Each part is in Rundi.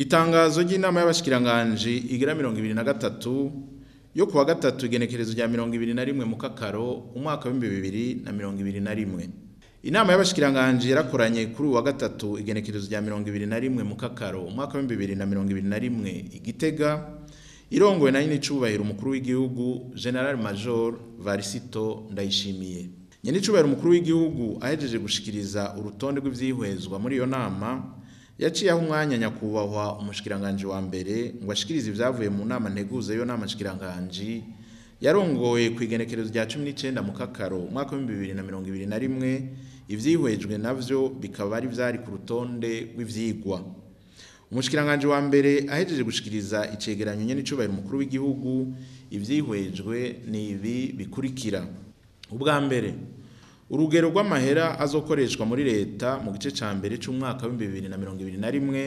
Itangazo ry'inama y'abashikiranganji igira mirongo ibiri na gatatu yo kuwa gatatu igenekerezo rya mirongo ibiri na rimwe mu kakaro umwaka w'ibihumbi bibiri na mirongo ibiri na rimwe. Inama y'abashikiranganji yarakoranye kuri uwa gatatu igenekerezo rya mirongo ibiri na rimwe mu kakaro umwaka w'ibihumbi bibiri na mirongo ibiri na rimwe i Gitega irongowe na nyenicubahiro umukuru w'igihugu General Major Varisito Ndayishimiye. Nyenicubahiro umukuru w'igihugu ahejeje gushikiriza urutonde rw'ivyihwezwa muri iyo nama yaciye aho umwanya nyakubahwa umushikiranganji wa mbere ngo ashikirize ivyavuye mu nama nteguza yo nama nshikiranganji yarongoye ku igenekerezo rya cumi n'icenda mu kakaro umwaka w'ibihumbi bibiri na mirongo ibiri na rimwe ivyihwejwe navyo bikaba ari vyari ku rutonde rw'ivyigwa umushikiranganji wa mbere ahejeje gushikiriza icegeranyo nyenicubahiro umukuru w'igihugu ivyihwejwe ni ibi bikurikira ubwa mbere urugero rw'amahera azokoreshwa muri leta mu gice ca mbere c'umwaka w'ibihumbi bibiri na mirongo ibiri na rimwe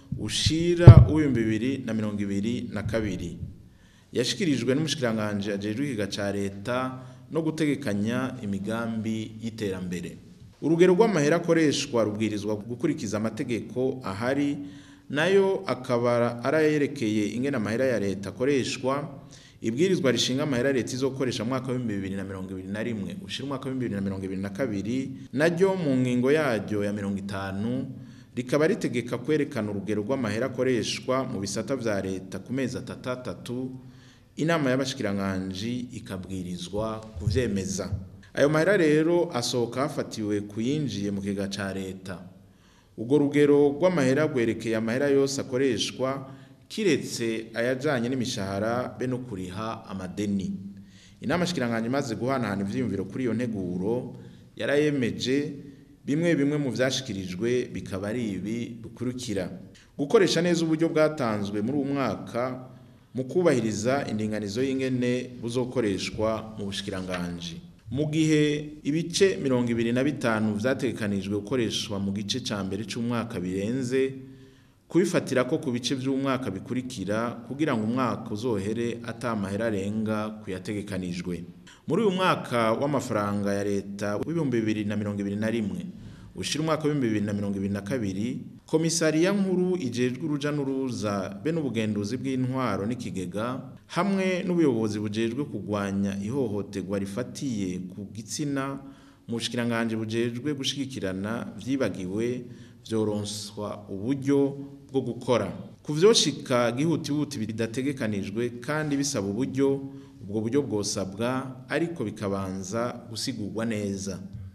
ushira uw'ibihumbi bibiri na mirongo ibiri na kabiri yashikirijwe n'umushikiranganji ajejwe ikiga ca leta no gutegekanya imigambi y'iterambere urugero rw'amahera akoreshwa rubwirizwa gukurikiza amategeko ahari nayo akaba arayerekeye ingene amahera ya leta akoreshwa ibwirizwa rishinga amahera leta izokoresha mwaka w'ibihumbi bibiri na mirongo ibiri na rimwe ushira umwaka w'ibihumbi bibiri na mirongo ibiri na kabiri naryo mu ngingo yaryo ya mirongo itanu rikaba ritegeka kwerekana urugero rw'amahera akoreshwa mu bisata vya leta ku mezi atatu atatu inama y'abashikiranganji ikabwirizwa kuvyemeza ayo mahera rero asohoka hafatiwe kuyinjiye mu kigega ca leta urwo rugero rw'amahera rwerekeye amahera yose akoreshwa kiretse ayajanye n'imishahara be no kuriha amadeni inama shikiranganje imaze guhanahana ivyiyumviro kuri iyo nteguro yarayemeje bimwe bimwe mu vyashikirijwe bikaba ari ibi bikurikira gukoresha neza uburyo bwatanzwe muri uwu mwaka mu kubahiriza indinganizo y'ingene buzokoreshwa mu bushikiranganji mu gihe ibice mirongo ibiri na bitanu vyategekanijwe gukoreshwa mu gice ca mbere c'umwaka birenze kubifatira ko ku bice vy'umwaka bikurikira kugira ngo umwaka uzohere ata mahera arenga kuyategekanijwe muri uyu mwaka w'amafaranga ya leta w'ibihumbi bibiri na mirongo ibiri na rimwe ushira umwaka w'ibihumbi bibiri na mirongo ibiri na kabiri komisariya nkuru ijejwe uruja n'uruza be n'ubugenduzi bw'intwaro n'ikigega hamwe n'ubuyobozi bujejwe kugwanya ihohoterwa rifatiye ku gitsina mu bushikiranganji bujejwe gushigikirana vyibagiwe vyoronswa uburyo bwo gukora ku vyoshika gihutihuti bidategekanijwe kandi bisaba uburyo ubwo buryo bwosabwa ariko bikabanza gusigurwa neza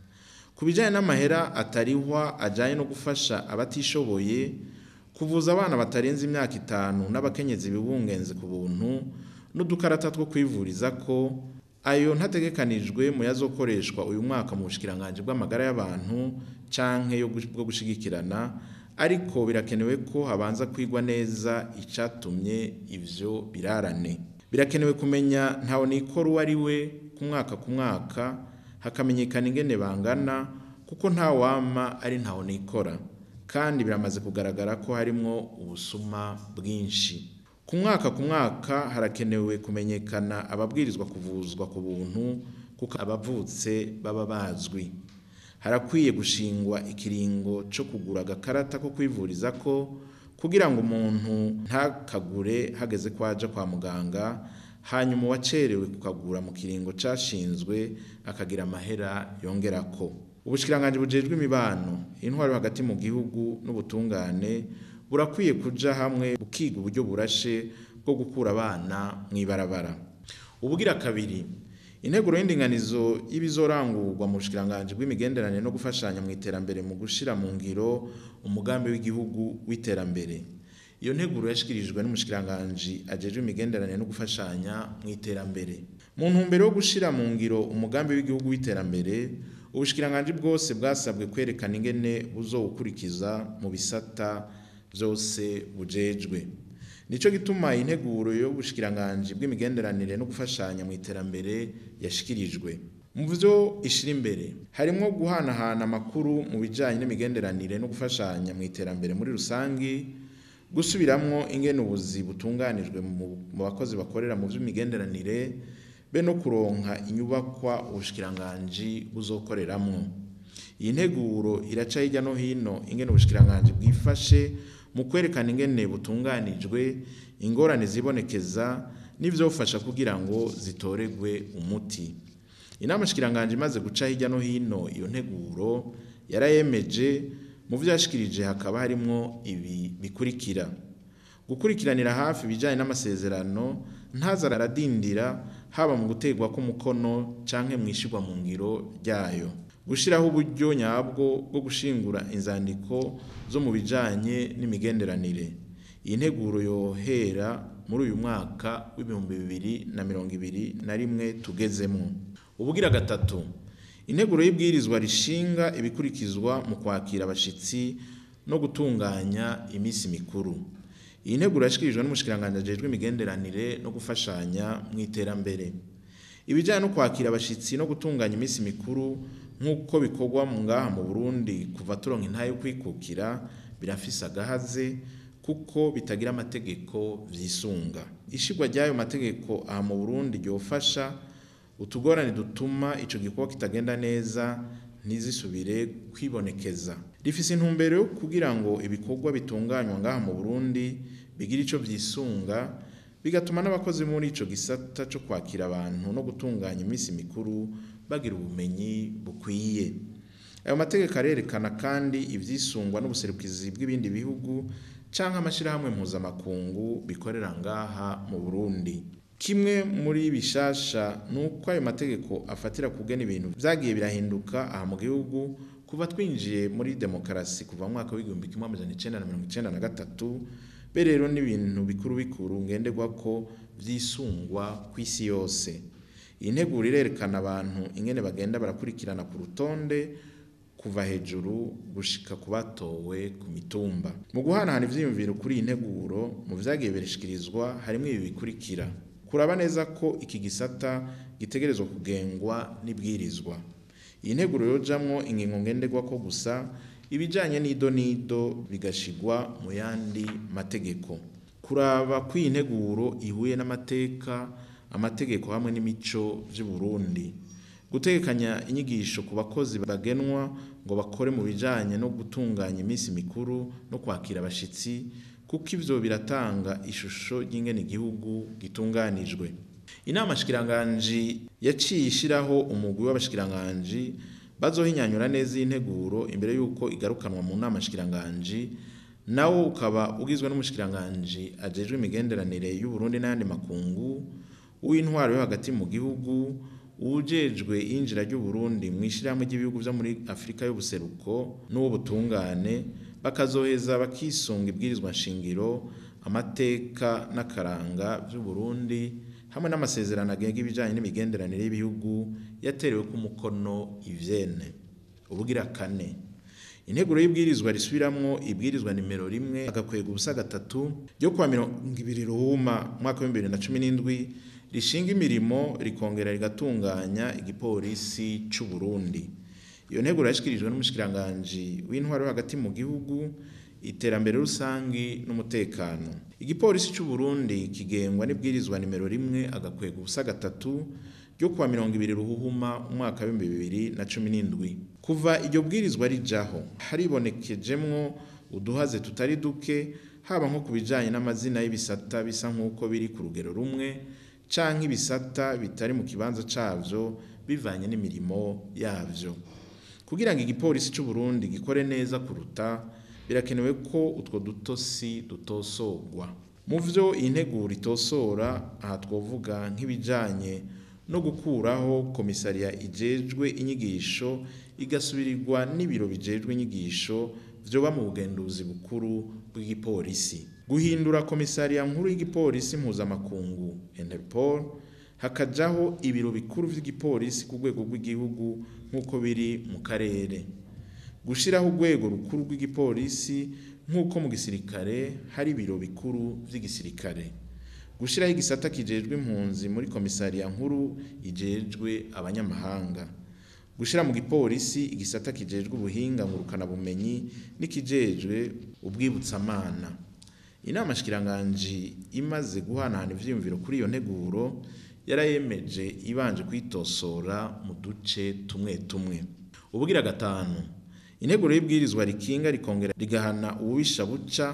ku bijanye n'amahera atarihwa ajanye no gufasha abatishoboye kuvuza abana batarenze imyaka itanu n'abakenyezi bibungenze ku buntu n'udukarata two kwivuriza ko ayo ntategekanijwe mu yazokoreshwa uyu mwaka mu bushikiranganji bw'amagara y'abantu canke yo bwo gushigikirana ariko birakenewe ko habanza kwigwa neza icatumye ivyo birarane birakenewe kumenya ntawe nikora uwo ari we ku mwaka ku mwaka hakamenyekana ingene bangana kuko nta wama ari ntawe nikora kandi biramaze kugaragara ko harimwo ubusuma bwinshi ku mwaka ku mwaka harakenewe kumenyekana ababwirizwa kuvuzwa ku buntu kuko abavutse baba bazwi harakwiye gushingwa ikiringo co kugura agakarata ko kwivuriza ko kugira ngo umuntu ntakagure hageze ko aja kwa muganga hanyuma uwacerewe kukagura mu kiringo cashinzwe akagira amahera yongerako ubushikiranganji bujejwe imibano intwaro hagati mu gihugu n'ubutungane burakwiye kuja hamwe bukiga uburyo burashe bwo gukura abana mw'ibarabara ubugira kabiri integuro y'indinganizo y'ibizorangurwa mu bushikiranganji bw'imigenderanire no gufashanya mu iterambere mu gushira mu ngiro umugambi w'igihugu w'iterambere iyo nteguro yashikirijwe n'umushikiranganji ajejwe imigenderanire no gufashanya mu iterambere mu ntumbero yo gushira mu ngiro umugambi w'igihugu w'iterambere ubushikiranganji bwose bwasabwe kwerekana ingene buzowukurikiza mu bisata vyose bujejwe nico gituma integuro y'ubushikiranganji bw'imigenderanire no gufashanya mu iterambere yashikirijwe mu vyo ishira imbere harimwo guhanahana amakuru mu bijanye n'imigenderanire no gufashanya mu iterambere muri rusangi gusubiramwo ingene ubuzi butunganijwe mu bakozi bakorera mu vy'imigenderanire be no kuronka inyubakwa ubushikiranganji buzokoreramwo iyi nteguro iraca hirya no hino ingene ubushikiranganji bwifashe mu kwerekana ingene butunganijwe ingorane zibonekeza n'ivyofasha kugira ngo zitoregwe umuti inama shikiranganje imaze guca hirya no hino iyo nteguro yarayemeje mu vyo yashikirije hakaba harimwo ibi bikurikira gukurikiranira hafi ibijanye n'amasezerano ntaza aradindira haba mu gutegwa k'umukono canke mwishirwa mu ngiro ryayo gushiraho uburyo nyabwo bwo gushingura inzandiko zo mu bijanye n'imigenderanire iyi nteguro yohera muri uyu mwaka w'ibihumbi bibiri na mirongo ibiri na rimwe tugezemwo ubugira gatatu integuro y'ibwirizwa rishinga ibikurikizwa mu kwakira abashitsi no gutunganya iminsi mikuru iyi nteguro yashikirijwe n'umushikiranganji ajejwe imigenderanire no gufashanya mu iterambere ibijyanye no kwakira abashitsi no gutunganya iminsi mikuru nk'uko bikorwa mu ngaha mu burundi kuva turonka intayo yo kwikukira birafise agahaze kuko bitagira amategeko vyisunga ishigwa ry'ayo mategeko aha mu burundi ryofasha utugorane dutuma ico gikorwa kitagenda neza ntizisubire kwibonekeza rifise intumbero yo kugira ngo ibikorwa bitunganywa ngaha mu burundi bigire ico vyisunga bigatuma n'abakozi muri ico gisata co kwakira abantu no gutunganya iminsi mikuru bagira ubumenyi bukwiye ayo mategeko arerekana kandi ivyisungwa n'ubuserukizi bw'ibindi bihugu canke amashirahamwe mpuzamakungu bikorera ngaha mu burundi kimwe muri bishasha ni uko ayo mategeko afatira kugena ibintu vyagiye birahinduka aha mu gihugu kuva twinjiye muri demokarasi kuva mu mwaka w'igihumbi kimwe amajana icenda na mirongo icenda na gatatu be rero n'ibintu bikuru bikuru ngenderwako vyisungwa kw'isi yose iyi nteguro irerekana abantu ingene bagenda barakurikirana ku rutonde kuva hejuru gushika ku batowe ku mitumba mu guhanahana ivyiyumviro kuri iyi nteguro mu vyagiye birishikirizwa harimwo ibi bikurikira kuraba neza ko iki gisata gitegerezwa kugengwa n'ibwirizwa iyi nteguro yojamwo ingingo ngenderwako gusa ibijanye n'ido n'ido bigashigwa mu yandi mategeko kuraba ko iyi nteguro ihuye n'amateka amategeko hamwe n'imico vy'u Burundi gutegekanya inyigisho ku bakozi bagenwa ngo bakore mu bijanye no gutunganya iminsi mikuru no kwakira abashitsi kuko ivyo biratanga ishusho y'ingene igihugu gitunganijwe inama shikiranganji yaciye ishiraho umugwi w'abashikiranganji bazohinyanyura neza iyi nteguro imbere y'uko igarukanwa mu nama shikiranganji nawo ukaba ugizwe n'umushikiranganji ajejwe imigenderanire y'u Burundi n'ayandi makungu uw'intwaro yo hagati mu gihugu uwujejwe injira ry'u Burundi mu ishirahamwe ry'ibihugu vyo muri Afrika y'ubuseruko n'uw'ubutungane bakazoheza bakisunga ibwirizwa nshingiro amateka n'akaranga vy'u Burundi hamwe n'amasezerano agenga ibijanye n'imigenderanire y'ibihugu yaterewe ku mukono ivyene ubugira kane integuro y'ibwirizwa risubiramwo ibwirizwa nimero rimwe agakwega ubusa gatatu ryo kuwa mirongo ibiri ruhuma mwaka w'ibihumbi bibiri na cumi n'indwi rishinga imirimo rikongera rigatunganya igipolisi c'u Burundi iyo nteguro yashikirijwe n'umushikiranganji w'intwaro yo hagati mu gihugu iterambere rusangi n'umutekano igipolisi c'u Burundi kigengwa n'ibwirizwa nimero rimwe agakwega ubusa gatatu ryo kuwa mirongo ibiri ruhuhuma umwaka w'ibihumbi bibiri na cumi n'indwi kuva iryo bwirizwa rijaho haribonekejemwo uduhaze tutari duke haba nko ku bijanye n'amazina y'ibisata bisa nk'uko biri ku rugero rumwe canke ibisata bitari mu kibanza cavyo bivanye n'imirimo yavyo kugira ngo igipolisi c'u Burundi gikore neza kuruta birakenewe ko utwo dutosi dutosorwa mu vyo iyi nteguro itosora aha twovuga nk'ibijanye no gukuraho komisariya ijejwe inyigisho igasubirirwa n'ibiro bijejwe inyigisho vyoba mu bugenduzi bukuru bw'igipolisi guhindura komisariya nkuru y'igipolisi mpuzamakungu Interpol hakajaho ibiro bikuru vy'igipolisi ku rwego rw'igihugu nk'uko biri mu karere gushiraho urwego rukuru rw'igipolisi nk'uko mu gisirikare hari ibiro bikuru vy'igisirikare gushiraho igisata kijejwe impunzi muri komisariya nkuru ijejwe abanyamahanga gushira mu gipolisi igisata kijejwe ubuhinga ngurukana bumenyi n'ikijejwe ubwibutsamana inama shikiranganji imaze guhanahana ivyiyumviro kuri iyo nteguro yarayemeje ibanje kwitosora mu duce tumwe tumwe ubugira gatanu integuro y'ibwirizwa rikinga rikongera rigahana ububisha buca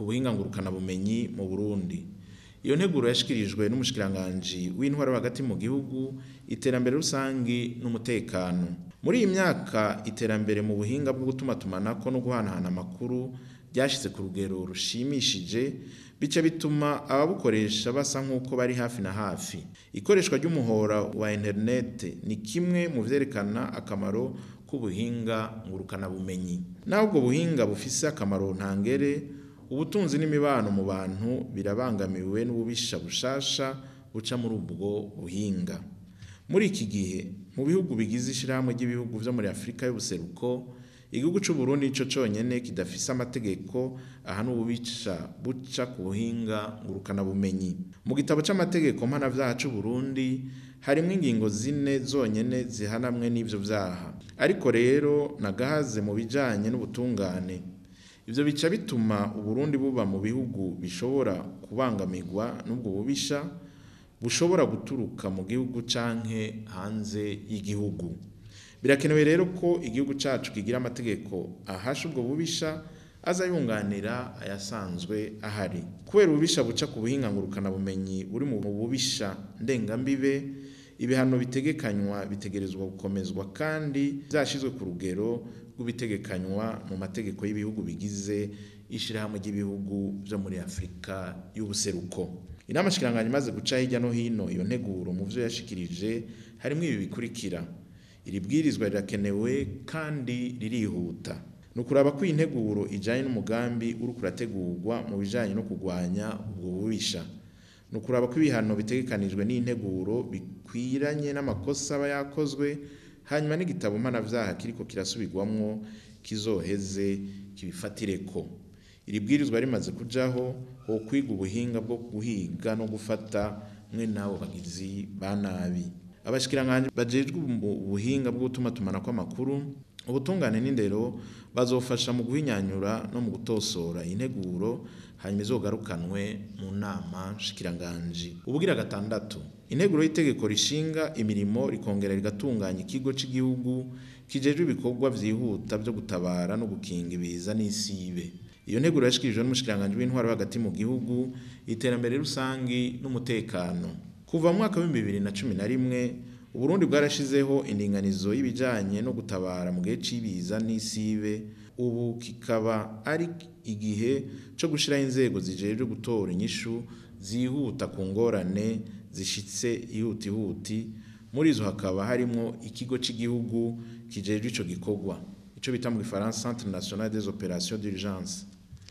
ku buhinga ngurukanabumenyi mu Burundi iyo nteguro yashikirijwe n'umushikiranganji w'intwaro hagati mu gihugu iterambere rusangi n'umutekano muri iyi myaka iterambere mu buhinga bwo gutumatumanako no guhanahana amakuru ryashyize ku rugero rushimishije bica bituma ababukoresha basa nk'uko bari hafi na hafi ikoreshwa ry'umuhora wa interinete ni kimwe mu vyerekana akamaro k'ubuhinga ngurukanabumenyi naho ubwo buhinga bufise akamaro ntangere ubutunzi n'imibano mu bantu birabangamiwe n'ububisha bushasha buca muri ubwo buhinga muri iki gihe mu bihugu bigize ishirahamwe ry'ibihugu vyo muri Afurika y'ubuseruko igihugu c'u Burundi nico conyene kidafise amategeko ahana ububisha buca ku buhinga ngurukanabumenyi mu gitabo c'amategeko mpanavyaha c'u Burundi harimwo ingingo zine zonyene zihanamwe n'ivyo vyaha ariko rero nagahaze mu bijanye n'ubutungane ivyo bica bituma uburundi buba mu bihugu bishobora kubangamirwa n'ubwo bubisha bushobora guturuka mu gihugu canke hanze y'igihugu birakenewe rero ko igihugu cacu kigira amategeko ahasha ubwo bubisha aza yunganira ayasanzwe ahari kubera ububisha buca ku buhinga ngurukanabumenyi buri mu bubisha ndengambibe ibihano bitegekanywa bitegerezwa gukomezwa kandi vyashizwe ku rugero rw'ibitegekanywa mu mategeko y'ibihugu bigize ishirahamwe ry'ibihugu vyo muri Afurika y'ubuseruko inama shikiranganya imaze guca hirya no hino iyo nteguro mu vyo yashikirije harimwo ibi bikurikira iri bwirizwa rirakenewe kandi ririhuta ni ukuraba ko iyi nteguro ijanye n'umugambi uri kurategurwa mu bijanye no kurwanya ubwo bubisha ni ukuraba ko ibihano bitegekanijwe n'integuro bikwiranye n'amakosa aba yakozwe hanyuma n'igitabo mpanavyaha kiriko kirasubirwamwo kizoheze kibifatireko iri bwirizwa rimaze kujaho ho kwiga ubuhinga bwo guhiga no gufata mwe n'abo bagizi ba nabi abashikiranganje bajejwe ubuhinga bwo gutuma tumanako amakuru ubutungane n'indero bazofasha mu guhinyanyura no mu gutosora integuro hanyuma izogarukanwe mu nama shikiranganji ubugira gatandatu integuro y'itegeko rishinga imirimo rikongera rigatunganya ikigo cy'igihugu kijejwe ibikorwa vyihuta vyo gutabara no gukinga ibiza n'isibe iyo nteguro yashikirijwe n'umushikiranganji w'intwaro hagati mu gihugu iterambere rusangi n'umutekano kuva mu mwaka w'ibihumbi bibiri na cumi na rimwe uburundi bwarashizeho indinganizo y'ibijanye no gutabara mu gihe c'ibiza n'isibe ubu kikaba ari igihe co gushiraho inzego zijejwe gutora inyishu zihuta ku ngorane zishitse ihutihuti muri izo hakaba harimwo ikigo c'igihugu kijejwe ico gikorwa ico bita mu gifaransa centre national des opérations d'urgence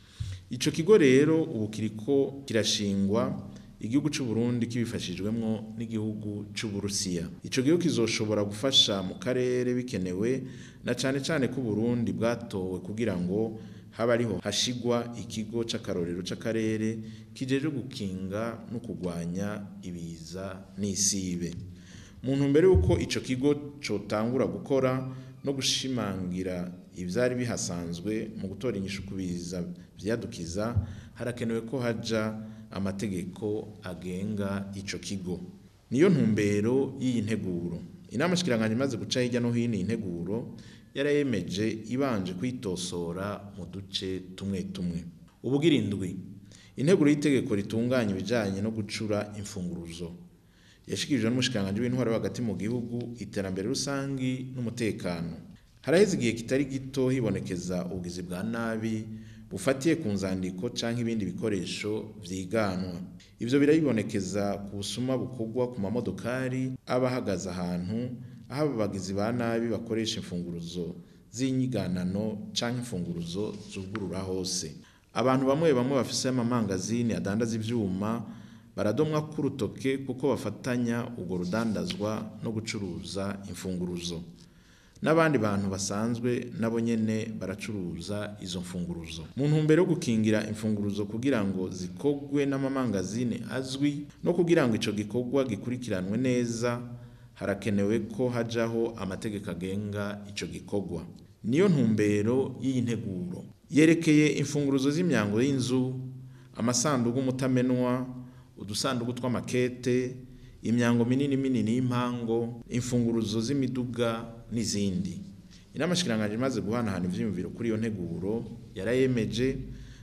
ico kigo rero ubu kiriko kirashingwa igihugu c'u Burundi kibifashijwemwo n'igihugu c'u Burusiya ico gihugu kizoshobora gufasha mu karere bikenewe na cane cane ko Burundi bwatowe kugira ngo haba ariho hashigwa ikigo c'akarorero c'akarere kijejwe gukinga no kurwanya ibiza n'isibe mu ntumbero y'uko ico kigo cotangura gukora no gushimangira ivyari bihasanzwe mu gutora inyishu ku biza vyadukiza harakenewe ko haja amategeko agenga ico kigo niyo ntumbero y'iyi nteguro inama shikiranganje imaze guca hirya no hino iyi nteguro yarayemeje ibanje kwitosora mu duce tumwe tumwe ubugira indwi integuro y'itegeko ritunganya ibijanye no gucura imfunguruzo yashikirijwe n'umushikiranganje w'intwaro hagati mu gihugu iterambere rusangi n'umutekano haraheze igihe kitari gito hibonekeza ubugizi bwa nabi bufatiye ku nzandiko canke ibindi bikoresho vyiganwa ivyo birabibonekeza ku busuma bukorwa ku mamodokari aba ahagaze ahantu aho abagizi ba nabi bakoresha imfunguruzo z'inyiganano canke imfunguruzo zugurura hose abantu bamwe bamwe bafise amamangazini adandaza ivyuma baradomwa k'urutoke kuko bafatanya urwo rudandazwa no gucuruza imfunguruzo n'abandi bantu basanzwe nabo nyene baracuruza izo mfunguruzo mu ntumbero yo gukingira imfunguruzo kugira ngo zikogwe n'amamangazini azwi no kugira ngo ico gikorwa gikurikiranwe neza harakenewe ko hajaho amategeko agenga ico gikorwa niyo ntumbero y'iyi nteguro yerekeye imfunguruzo z'imyango y'inzu amasanduku mutamenwa udusanduku tw'amakete imyango minini minini y'impango imfunguruzo z'imiduga n'izindi inama shikiranganje imaze guhanahana ivyiyumviro kuri iyo nteguro yarayemeje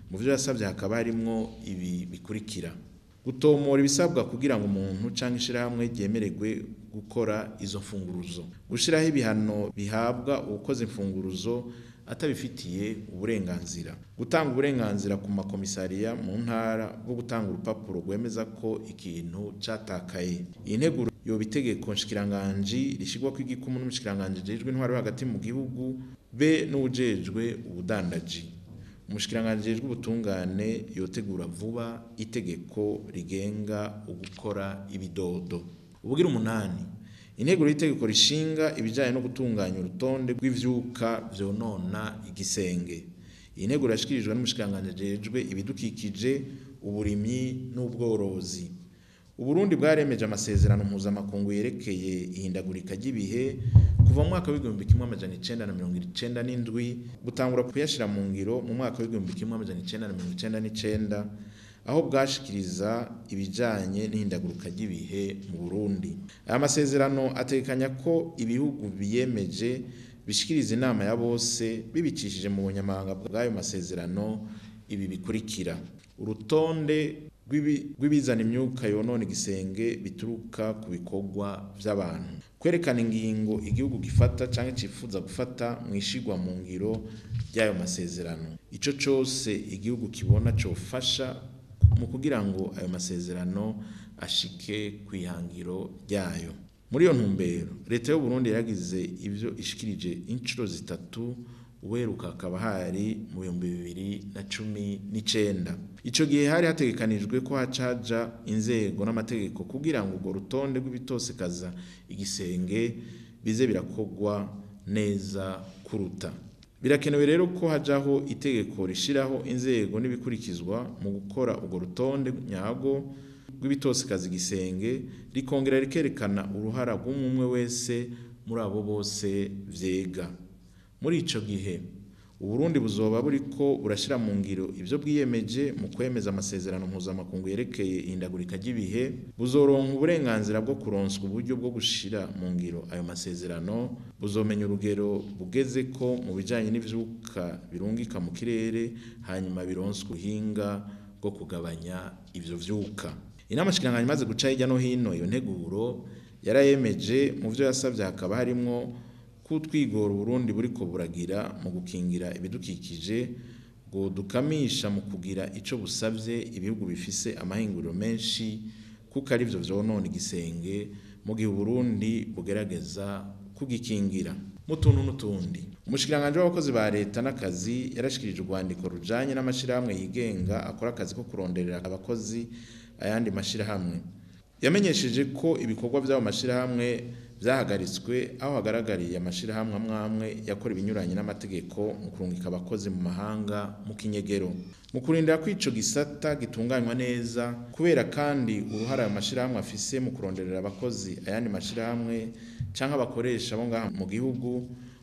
mu byo yasabye hakaba harimwo ibi bikurikira gutomora ibisabwa kugira ngo umuntu cyangwa ishyirahamwe ryemererwe gukora izo mfunguruzo gushyiraho ibihano bihabwa uwakoze imfunguruzo atabifitiye uburenganzira gutanga uburenganzira ku makomisariya mu ntara bwo gutanga urupapuro rwemeza ko ikintu cyatakaye iyi nteguro yoba itegeko nshikiranganji rishyirwa ku igikumu n'umushikiranganji jejwe intwaro yo hagati mu gihugu be n'ujejwe ubudandaji umushikiranganji jejwe ubutungane yotegura vuba itegeko rigenga ugukora ibidodo ubugira umunani integuro y'itegeko rishinga ibijyanye no gutunganya urutonde rw'ivyuka vyonona igisenge iyi nteguro yashikirijwe n'umushikiranganji jejwe ibidukikije uburimyi n'ubworozi uburundi bwaremeje amasezerano mpuzamakungu yerekeye ihindagurika ry'ibihe kuva mu mwaka w'igihumbi kimwe amajana icenda na mirongo icenda n'indwi butangura kuyashira mu ngiro mu mwaka w'igihumbi kimwe amajana icenda na mirongo icenda n'icenda aho bwashikiriza ibijanye n'ihindagurika ry'ibihe mu Burundi aya masezerano ategekanya ko ibihugu biyemeje bishikiriza inama ya bose bibicishije mu bunyamabanga bw'ayo masezerano ibi bikurikira urutonde rw'ibizana imyuka yonona igisenge bituruka ku bikorwa by'abantu kwerekana ingingo igihugu gifata cyangwa cyifuza gufata mu ishigwa mu ngiro ry'ayo masezerano icyo cyose igihugu kibona cyofasha mu kugira ngo ayo masezerano ashike ku ihangiro ryayo muri iyo ntumbero leta y'u Burundi yaragize ibyo ishikirije inshuro zitatu uweruka akaba hari mu bihumbi bibiri na cumi n'icenda ico gihe hari hategekanijwe ko hacaja inzego n'amategeko kugira ngo urwo rutonde rw'ibitosekaza igisenge bize birakogwa neza kuruta birakenewe rero ko hajaho itegeko rishiraho inzego n'ibikurikizwa mu gukora urwo rutonde nyago rw'ibitosekaza igisenge rikongera rikerekana uruhara rw'umwe wese muri abo bose vyega muri ico gihe uburundi buzoba buriko burashira mu ngiro ivyo bwiyemeje mu kwemeza amasezerano mpuzamakungu yerekeye ihindagurika ry'ibihe buzoronka uburenganzira bwo kuronswa uburyo bwo gushira mu ngiro ayo masezerano buzomenya urugero bugeze ko mu bijanye n'ivyuka birungika mu kirere hanyuma bironswa ubuhinga bwo kugabanya ivyo vyuka inama shikiranganji imaze guca hirya no hino iyo nteguro yarayemeje mu vyo yasavye hakaba harimwo kutwigora Burundi buriko buragira mu gukingira ibidukikije ngo dukamisha mu kugira ico busavye ibihugu bifise amahinguriro menshi kuko ari vyo vyonona igisenge mu gihe Burundi bugerageza kugikingira mu tuntu n'utundi umushikiranganji w'abakozi ba leta n'akazi yarashikirije urwandiko rujanye n'amashirahamwe yigenga akora akazi ko kuronderera abakozi ayandi mashirahamwe yamenyesheje ko ibikorwa by'abo mashirahamwe byahagaritswe aho hagaragariye amashirahamwe amwe amwe yakora ibinyuranye n'amategeko mu kurungika abakozi mu mahanga mu kinyegero mu kurindira ko ico gisata gitunganywa neza kubera kandi uruhara ayo mashirahamwe afise mu kuronderera abakozi ayandi mashirahamwe canke abakoresha bo ngaha mu gihugu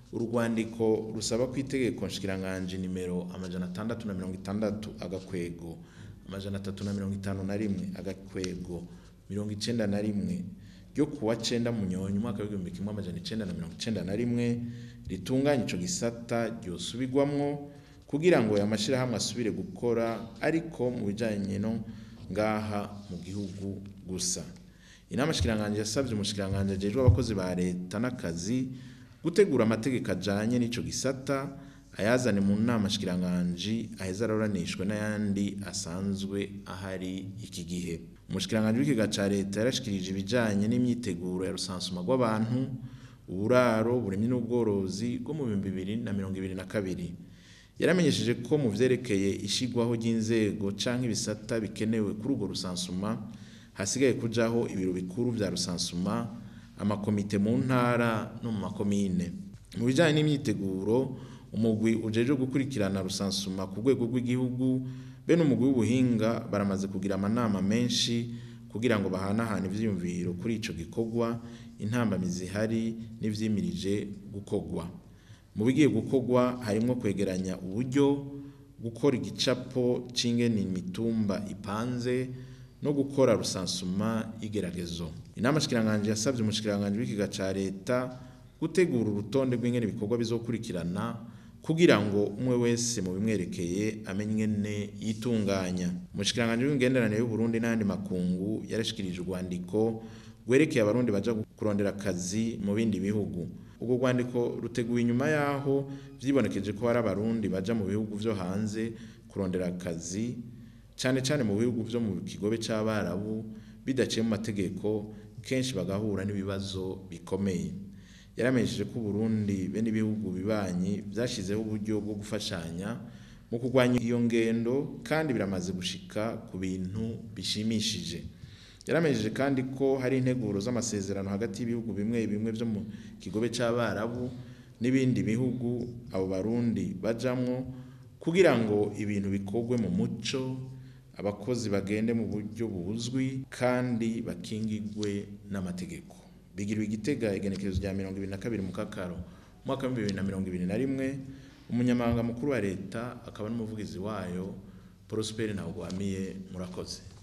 urwandiko rusaba ko itegeko nshikiranganji nimero amajana atandatu na mirongo itandatu agakwego amajana atatu na mirongo itanu na rimwe agakwego mirongo icenda na rimwe ryo kuwa cenda munyonyi umwaka w'igihumbi kimwe amajana icenda na mirongo icenda na rimwe ritunganya ico gisata ryosubirwamwo kugira ngo aya mashirahamwe asubire gukora ariko mu bijanye no ngaha mu gihugu gusa inama shikiranganji yasavye umushikiranganji ajejwe abakozi ba leta n'akazi gutegura amategeko ajanye n'ico gisata ayazane mu nama shikiranganji aheza aroranishwe n'ayandi asanzwe ahari iki gihe umushikiranganji w'ikiga ca leta yarashikirije ibijanye n'imyiteguro ya rusansuma rw'abantu uburaro uburimyi n'ubworozi bwo mu bihumbi bibiri na mirongo ibiri na kabiri yaramenyesheje ko mu vyerekeye ishigwaho ry'inzego canke ibisata bikenewe kuri urwo rusansuma hasigaye kujaho ibiro bikuru vya rusansuma amakomite mu ntara no mu makomine mu bijanye n'imyiteguro umugwi ujejwe gukurikirana rusansuma ku rwego rw'igihugu bene umugwi w'ubuhinga baramaze kugira amanama menshi kugira ngo bahanahane ivyiyumviro kuri ico gikorwa intambamizi zihari n'ivyimirije gukorwa mu bigiye gukorwa harimwo kwegeranya uburyo gukora igicapo c'ingene imitumba ipanze no gukora rusansuma y'igeragezo inama shikiranganji yasavye umushikiranganji w'ikiga ca leta gutegura urutonde rw'ingene ibikorwa bizokurikirana kugira ngo umwe wese mu bimwerekeye amenye ne yitunganya umushikiranganji w'imigenderanire y'u Burundi n'andi makungu yarashikirije urwandiko rwerekeye abarundi baja kurondera akazi mu bindi bihugu ubwo rwandiko ruteguye inyuma yaho vyibonekeje ko hari abarundi baja mu bihugu vyo hanze kurondera akazi cane cane mu bihugu vyo mu kigobe c'abarabu bidaciye mu mategeko kenshi bagahura n'ibibazo bikomeye yaramenyesheje ko Burundi be n'ibihugu bibanyi vyashizeho uburyo bwo gufashanya mu kurwanya iyo ngendo kandi biramaze gushika ku bintu bishimishije yaramenyesheje kandi ko hari integuro z'amasezerano hagati y'ibihugu bimwe bimwe vyo mu kigobe c'abarabu n'ibindi bihugu abo barundi bajamwo kugira ngo ibintu bikorwe mu muco abakozi bagende mu buryo buzwi kandi bakingigwe n'amategeko bigirwa igitega igenekerezo rya mirongo ibiri na kabiri mu kakaro umwaka w'ibihumbi bibiri na mirongo ibiri na rimwe umunyamabanga mukuru wa leta akaba n'umuvugizi wayo Prosper Ntawugwamiye murakoze